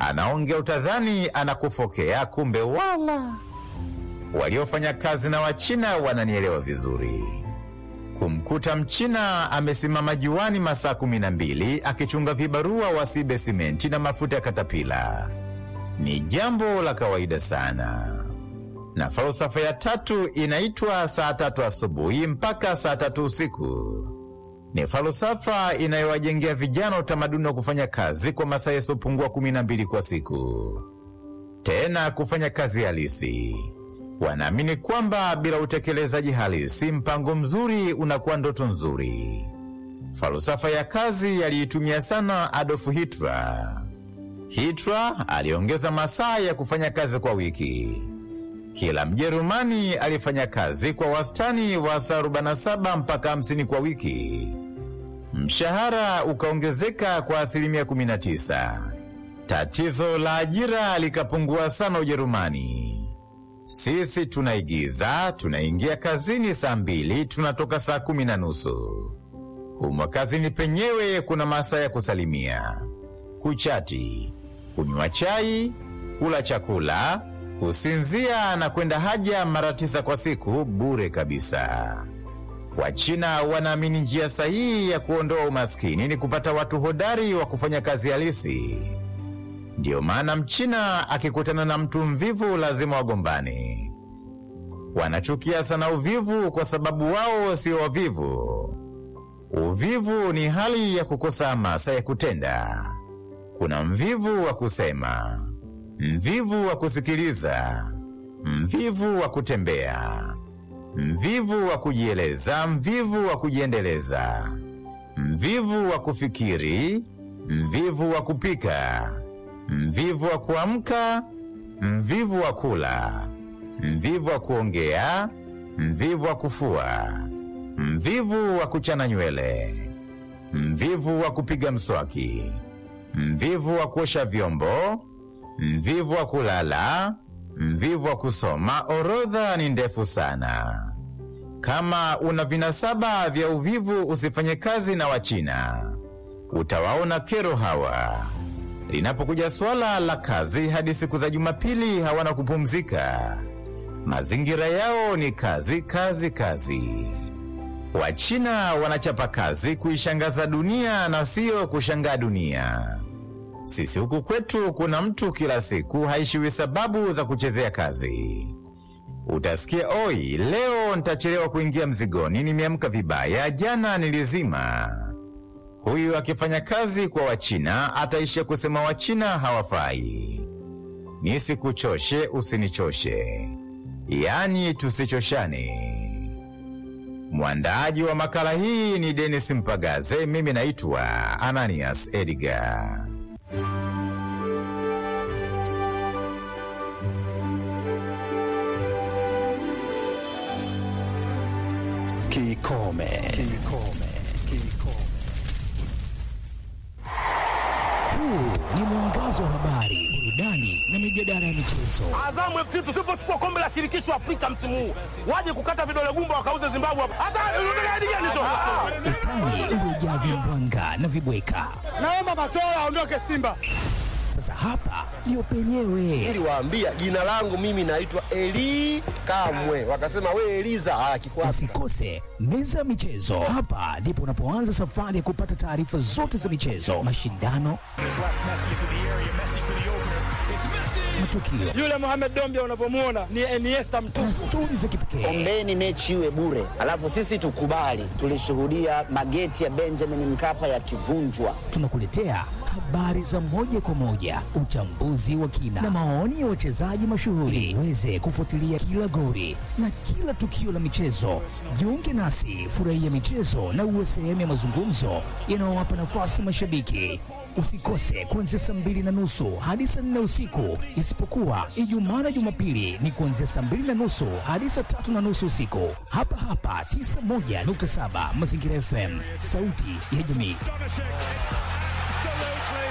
anaongea utadhani anakufokea, kumbe wala. Waliofanya kazi na Wachina wananielewa vizuri. Kumkuta Mchina amesimama juani masaa kumi na mbili akichunga vibarua wasibe simenti na mafuta ya katapila ni jambo la kawaida sana. Na falsafa ya tatu inaitwa saa tatu asubuhi mpaka saa tatu usiku. Ni falsafa inayowajengea vijana utamaduni wa kufanya kazi kwa masaa yasiyopungua kumi na mbili kwa siku, tena kufanya kazi halisi. Wanaamini kwamba bila utekelezaji halisi, mpango mzuri unakuwa ndoto nzuri. Falsafa ya kazi aliitumia sana Adolf Hitler. Hitler aliongeza masaa ya kufanya kazi kwa wiki. Kila Mjerumani alifanya kazi kwa wastani wa saa 47 mpaka 50 kwa wiki. Mshahara ukaongezeka kwa asilimia 19. Tatizo la ajira likapungua sana Ujerumani. Sisi tunaigiza, tunaingia kazini saa mbili, tunatoka saa kumi na nusu. Humo kazini penyewe kuna masaa ya kusalimia, kuchati, kunywa chai, kula chakula, kusinzia na kwenda haja mara tisa kwa siku bure kabisa. Wachina wanaamini njia sahihi ya kuondoa umaskini ni kupata watu hodari wa kufanya kazi halisi. Ndiyo maana Mchina akikutana na mtu mvivu lazima wagombane. Wanachukia sana uvivu kwa sababu wao sio wavivu. Uvivu ni hali ya kukosa hamasa ya kutenda. Kuna mvivu wa kusema, mvivu wa kusikiliza, mvivu wa kutembea, mvivu wa kujieleza, mvivu wa kujiendeleza, mvivu wa kufikiri, mvivu wa kupika, mvivu wa kuamka, mvivu wa kula, mvivu wa kuongea, mvivu wa kufua, mvivu wa kuchana nywele, mvivu wa kupiga mswaki, mvivu wa kuosha vyombo, mvivu wa kulala, mvivu wa kusoma. Orodha ni ndefu sana. Kama una vinasaba vya uvivu, usifanye kazi na Wachina, utawaona kero hawa. Linapokuja swala la kazi, hadi siku za Jumapili hawana kupumzika. Mazingira yao ni kazi, kazi, kazi. Wachina wanachapa kazi kuishangaza dunia na siyo kushangaa dunia. Sisi huku kwetu kuna mtu kila siku haishiwi sababu za kuchezea kazi. Utasikia oi, leo nitachelewa kuingia mzigoni, nimeamka vibaya, jana nilizima. Huyu akifanya kazi kwa Wachina ataishia kusema Wachina hawafai. Nisikuchoshe, usinichoshe, yaani tusichoshane. Mwandaaji wa makala hii ni Denis Mpagaze, mimi naitwa Ananias Edgar. Kikome. Kikome. Kikome. Huu ni mwangazo wa habari, burudani na mijadala ya michezo. Azamu FC tusipochukua kombe la shirikisho Afrika msimu huu, waje kukata vidole gumba wakauze Zimbabwe hapa. Hata unataka hadi gani tu? Utani uliojaa vimbwanga na vibweka. Naomba Matola aondoke Simba. Sasa hapa ndio penyewe. Niliwaambia jina langu mimi naitwa Eli Kamwe, wakasema we Eliza. Ah, kikwasi Usikose meza ya michezo. Hapa ndipo unapoanza safari ya kupata taarifa zote za michezo, mashindano, matukio Yule Mohamed Dombia unavyomwona ni Iniesta mtupu. na stori za kipekee. Ombeni mechi iwe bure, alafu sisi tukubali. Tulishuhudia mageti ya Benjamin Mkapa yakivunjwa. Tunakuletea habari za moja kwa moja, uchambuzi wa kina na maoni ya wachezaji mashuhuri, uweze kufuatilia kila goli na kila tukio la michezo. Jiunge nasi, furahia michezo na uwe sehemu ya mazungumzo yanayowapa nafasi mashabiki. Usikose kuanzia saa mbili na nusu hadi saa nne usiku, isipokuwa Ijumaa na Jumapili ni kuanzia saa mbili na nusu hadi saa tatu na nusu usiku, hapa hapa 91.7 Mazingira FM, sauti ya jamii.